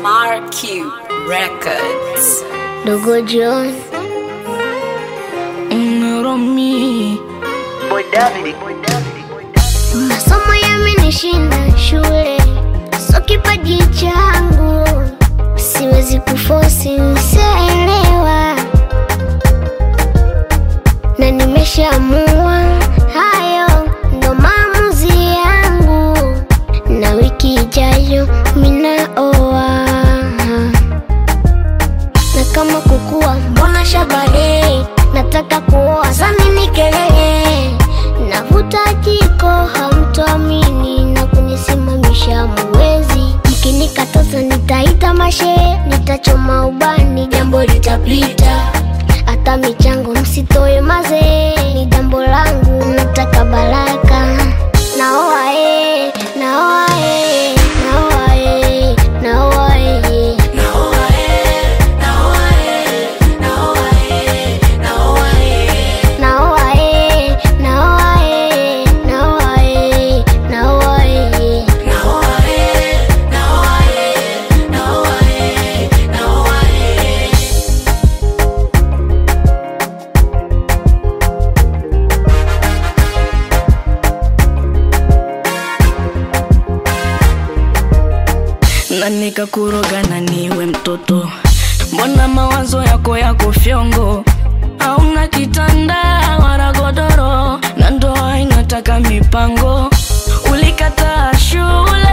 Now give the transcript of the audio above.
RQ Records. Dogo John Romi masomo yamenishinda shule, so kipaji changu siwezi kufosi, msielewa na nimeshaamua hayo ndo maamuzi yangu, na wiki ijayo minaoa na kama kukua, mbona shabale, nataka kuoa samini kelele, navuta jiko hamtoamini na kunisimamisha muwezi, mkinikataza nitaita mashe, nitachoma ubani, jambo litapita, hata michango msitoe maze, ni jambo langu, nataka baraka, naoa eh, naoa eh, naoa eh, naoa eh. Naoa eh, naoa eh, naoa eh, naoa eh. na nikakuroga na niwe mtoto, mbona mawazo yako yako fyongo? Hauna kitanda wala godoro, na ndoa inataka mipango. Ulikataa shule